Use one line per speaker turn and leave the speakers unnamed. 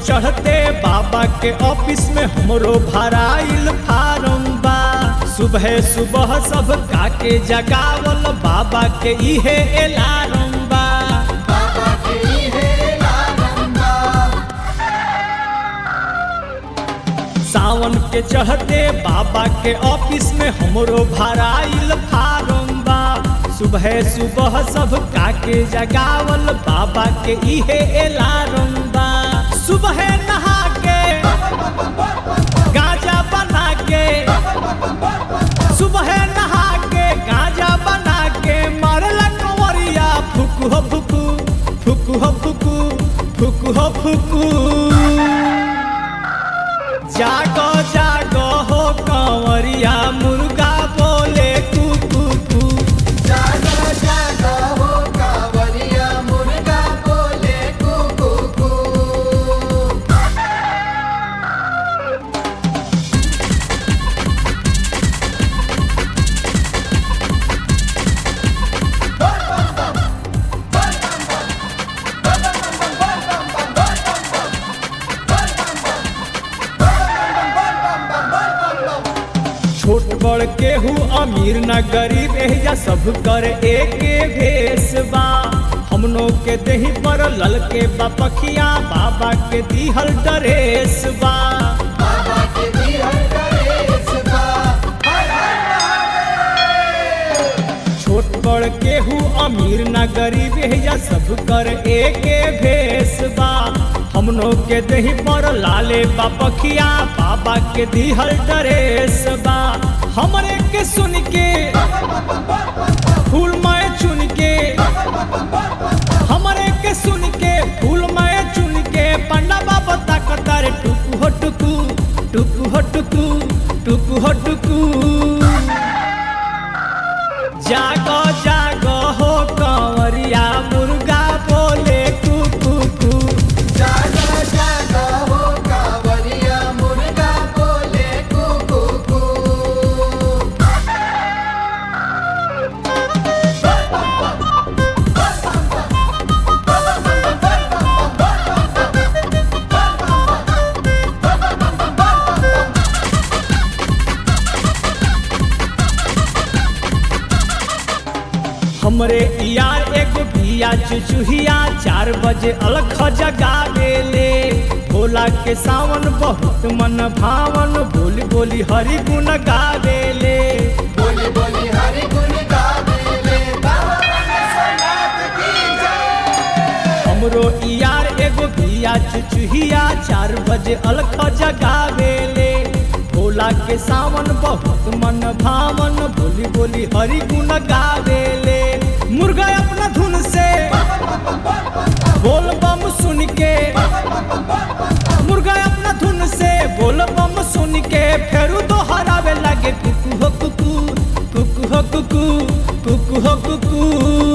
चढ़ते बाबा के ऑफिस में हमरो भराइल फारम बा सुबह सुबह सब काके जगावल बाबा के इहे एलारम बा
बाबा के इहे लालंबा
सावन के चढ़ते बाबा के ऑफिस में हमरो भराइल फारम बा सुबह सुबह सब काके जगावल बाबा के इहे एलारम बा सुबह नहा के गाजा बना के सुबह नहा के गाजा बना के मारला कंवरिया फुकु हो फुकु फुकु हो फुकु फुकु हो फुकु जागो जागो हो कंवरिया मुर्गा बोले कुकू कू
जागा जागा हो कावरिया मुर्गा बोले कुकू कू
छोट बड़ केहू अमीर न गरीब एहिजा सब कर एके भेष बा हमनो के देही पर ललके बपखिया बाबा के दिहल डरेस बा
बाबा के बिहर गणेश बा हर हर महादेव
छोट बड़ केहू अमीर न गरीब एहिजा सब कर एके भेष बा हमनो के देही पर लाले बपखिया बाबा के दिहल डरेस बा हमरे के सुन के फूल मैं चुन के हमरे के सुन के फूल मैं चुन के पंडा बाबा ताकतार टुकु हो टुकु टुकु हो टुकु टुकु हो टुकु जागो जागो हो कंवरिया मुर्गा बोले कुकू कू
जागा जागा हो कावरिया मुर्गा बोले कुकू कू
हमरे यार एगो बिया चुचुहिया चार बजे अलख जगावेले भोला के सावन बहुत मन भावन बोली बोली हरि गुण गावेले
बोली बोली हरि गुण गावेले बाबा गणेशनाथ की जय
हमरो यार एगो बिया चुचुहिया चार बजे अलख जगावेले भोला के सावन बहुत मन भावन बोली बोली हरि गुण गावेले मुर्गा अपना धुन से बोल बम सुन के मुर्गा अपना धुन से बोल बम सुन के फेरू दोहरावे लगे कुकू हो कुकू कुकू हो कुकू कुकू हो कुकू